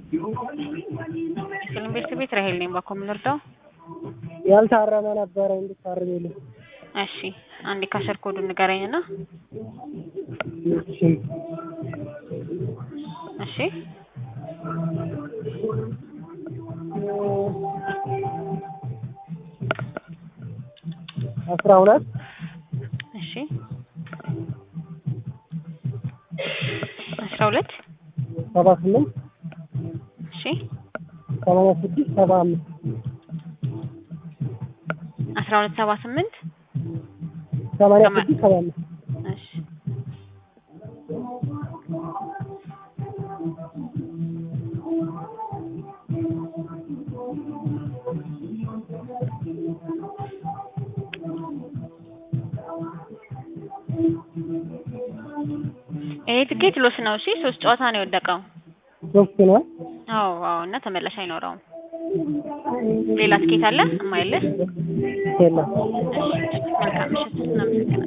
ፊልም ቤት ቤት ራሄል ነኝ። ባኮ የምንወርደው ያልታረመ ነበረ እንድታርሚልኝ። እሺ፣ አንዴ ካሸር ኮዱ ንገረኝ እና እሺ እሺ፣ አስራ ሁለት እሺ፣ አስራ ሁለት ሰባ ስምንት እሺ፣ ሰማንያ ስድስት ሰባ አምስት አስራ ሁለት ሰባ ስምንት ሰማንያ ሰማ- ስድስት ሰባ አምስት እሺ ይሄ ትኬት ሎስ ነው። እሺ ሶስት ጨዋታ ነው የወደቀው። ሶስት ነው። አዎ አዎ። እና ተመላሽ አይኖረውም። ሌላ ትኬት አለ እማይልህ? የለም እሺ መልካም ምሽት። እናመሰግናለን።